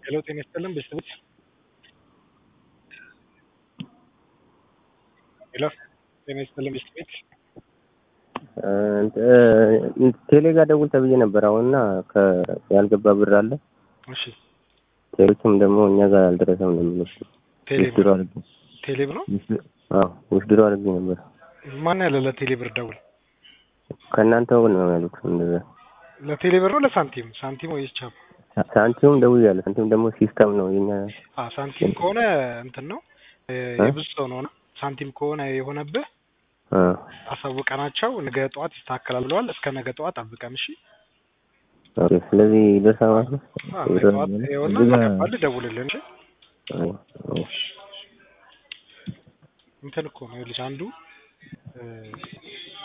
ሄሎ ጤና ይስጥልን ቤተሰቦች ሄሎ ጤና ይስጥልን ቤተሰቦች ቴሌ ጋር ደውል ተብዬ ነበር አሁን እና ያልገባ ብር አለ። እሺ ቴሌዎችም ደግሞ እኛ ጋር አልደረሰም ነው የሚሉት። ቴሌ ውስድሮ አድርጌ ቴሌ ብር ነው አዎ ውስድሮ አድርጌ ነበር። ማን ያለ ለቴሌ ብር ደውል ከእናንተ ወገን ነው ያሉት። እንደዛ ለቴሌ ብር ነው ለሳንቲም ሳንቲም ወይስ ቻፕ ሳንቲሙም ደውያለሁ። ሳንቲም ደግሞ ሲስተም ነው የኛ አ ሳንቲም ከሆነ እንትን ነው የብዙ ሰው ነው እና ሳንቲም ከሆነ የሆነብህ አ አሳውቀናቸው ነገ ጠዋት ይስተካከላል ብለዋል። እስከ ነገ ጠዋት ጠብቀን እሺ። ኦኬ። ስለዚህ ይደርሳል ማለት ነው። አ ነገ ጠዋት ይኸውና እዚህ ጋር- ከገባልህ ደውልልን እሺ። አዎ፣ አዎ። እንትን እኮ ነው ልጅ አንዱ እ